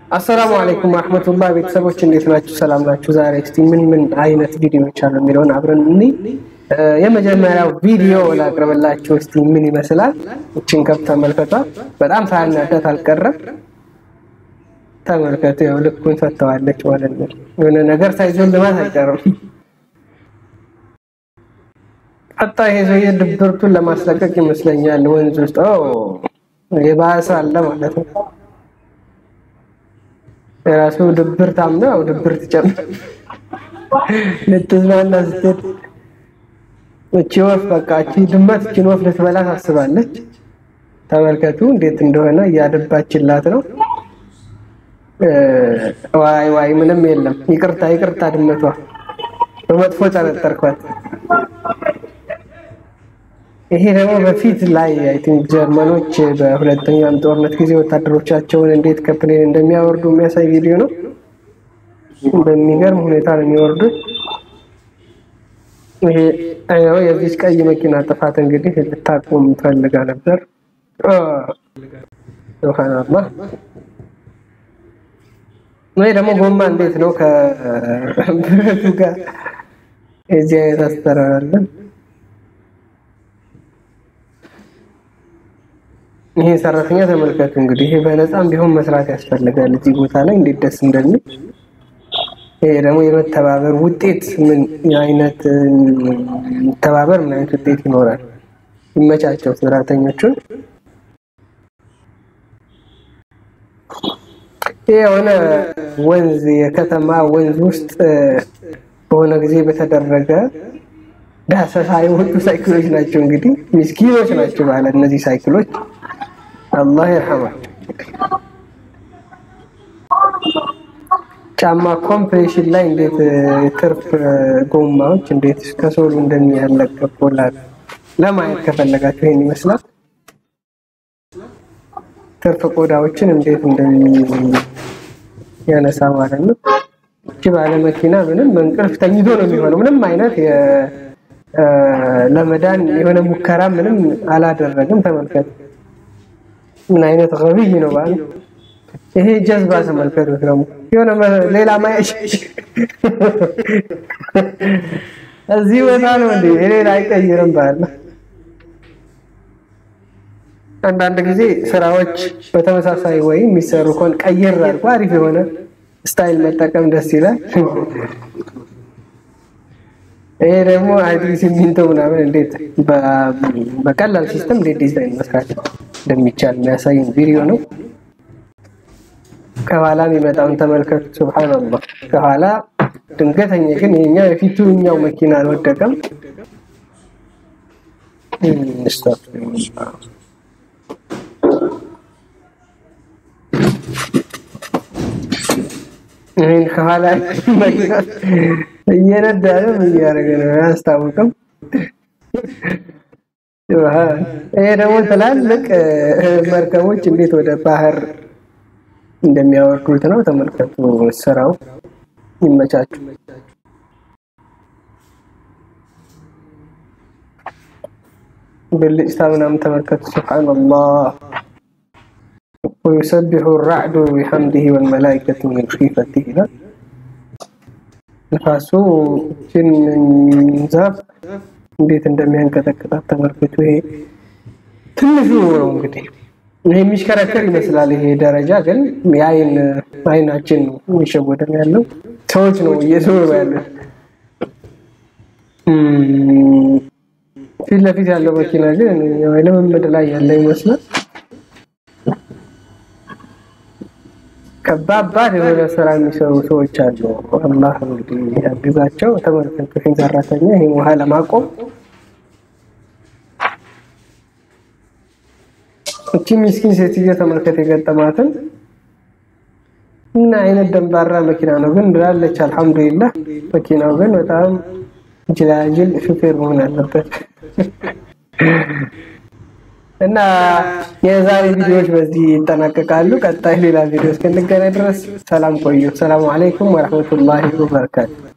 አሰላሙ አለይኩም ወራህመቱላህ ቤተሰቦች እንዴት ናችሁ? ሰላም ናችሁ? ዛሬ እስቲ ምን ምን አይነት ቪዲዮዎች አሉ የሚለውን አብረን እኒ የመጀመሪያው ቪዲዮ ላቅርብላችሁ እስቲ ምን ይመስላል። እችን ከብ ተመልከቷ። በጣም ሳያናዳት አልቀረም። ተመልከቱ፣ ያው ልኩን ፈተዋለች ማለት ነው። የሆነ ነገር ሳይዞን ልማት አይቀርም። ቀጣ ይሄ ሰውዬ ድብርቱን ለማስለቀቅ ይመስለኛል ወንዝ ውስጥ የባሰ አለ ማለት ነው። የራሱ ድብርት አምነው ድብርት ጨምር ልትዝናና ስትል እቺ ወፍ በቃ እቺ ድመት እቺን ወፍ ልትበላ ታስባለች። ተመልከቱ እንዴት እንደሆነ እያደባችላት ነው። ዋይ ዋይ ምንም የለም። ይቅርታ ይቅርታ፣ ድመቷ በመጥፎ ጠረጠርኳት። ይሄ ደግሞ በፊት ላይ አይ ቲንክ ጀርመኖች በሁለተኛው ጦርነት ጊዜ ወታደሮቻቸውን እንዴት ከፕሌን እንደሚያወርዱ የሚያሳይ ቪዲዮ ነው። በሚገርም ሁኔታ ነው የሚወርዱት። ይሄ አይው የዚች ቀይ መኪና ጥፋት እንግዲህ ልታቆም ፈልጋ ነበር። ሱብሃንአላህ። ወይ ደግሞ ጎማ እንዴት ነው ከብረቱ ጋር እዚህ አይነት አስተራራለን። ይሄ ሰራተኛ ተመልከቱ እንግዲህ ይሄ በነፃም ቢሆን መስራት ያስፈልጋል እዚህ ቦታ ላይ እንዴት ደስ እንደሚል። ይሄ ደግሞ የመተባበር ውጤት ምን አይነት መተባበር ምን አይነት ውጤት ይኖራል። ይመቻቸው ሰራተኞቹን። ይሄ የሆነ ወንዝ የከተማ ወንዝ ውስጥ በሆነ ጊዜ በተደረገ ዳሰሳ የወጡ ሳይክሎች ናቸው። እንግዲህ ምስኪኖች ናቸው ማለት እነዚህ ሳይክሎች አላህ ይርሐማቸው። ጫማ ኮምፕሬሽን ላይ እንዴት ትርፍ ጎማዎች እንዴት ከሶሉ እንደሚያለቀቁላል ለማየት ከፈለጋችሁ ይሄን ይመስላል። ትርፍ ቆዳዎችን እንዴት እንደሚያነሳ ማለት ነው። እቺ ባለ መኪና ምንም በእንቅልፍ ተኝቶ ነው የሚሆነው። ምንም አይነት ለመዳን የሆነ ሙከራ ምንም አላደረግም። ተመልከቱ ምን አይነት ገቢይ ነው ባለ ይሄ ጀዝባ ተመልከቱት። ደግሞ የሆነ ሌላ ማየሽ እዚህ ቦታ ነው እንዴ ሌላ አይቀይርም ባለ አንዳንድ ጊዜ ስራዎች በተመሳሳይ ወይ የሚሰሩ ከሆነ ቀይር አድርጎ አሪፍ የሆነ ስታይል መጠቀም ደስ ይላል። ይሄ ደግሞ አይቲ ሲሚንቶ ምናምን እንዴት በቀላል ሲስተም እንዴት ዲዛይን መስራት እንደሚቻል የሚያሳይ ቪዲዮ ነው። ከኋላ የሚመጣውን ተመልከቱ። ሱብሃንአላህ ከኋላ ድንገተኛ ግን የኛው የፊቱኛው መኪና አልወደቀም። ይህን ከኋላ መኪና እየነዳ ነው እያደረገ ነው አያስታውቅም። ይሄ ደግሞ ትላልቅ መርከቦች እንዴት ወደ ባህር እንደሚያወርዱት ነው። ተመልከቱ ስራው። ይመቻችሁ። ብልጭታ ምናምን ተመልከቱ። ሱብሃንአላህ ወዩሰቢሑ ራዕዱ ቢሐምዲሂ ወልመላኢከቱ ሚን ኺፈቲሂ ይላል። ንፋሱ ችን ዛፍ እንዴት እንደሚያንቀጠቅጣት ተመልከቱ። ይሄ ትንሹ ነው እንግዲህ ይሄ የሚሽከረከር ይመስላል። ይሄ ደረጃ ግን የአይን አይናችን ነው የሚሸወደን ያለው ሰዎች ነው እየዞሩ ያለው። ፊት ለፊት ያለው መኪና ግን ልምምድ ላይ ያለ ይመስላል። ከባባድ የሆነ ስራ የሚሰሩ ሰዎች አሉ። አላህ እንግዲህ ያግዛቸው። ተመልከቱ ይህን ሰራተኛ ይህን ውሃ ለማቆም እቺ ምስኪን ሴትዮ ተመልከት የገጠማትን እና አይነት ደንባራ መኪና ነው ግን ብላለች። አልሐምዱሊላህ መኪናው ግን በጣም ጅላጅል ሹፌር መሆን አለበት። እና የዛሬ ቪዲዮዎች በዚህ ይጠናቀቃሉ። ቀጣይ ሌላ ቪዲዮ እስክንገናኝ ድረስ ሰላም ቆዩ። ሰላም አለይኩም ወረህመቱላሂ ወበረካቱ።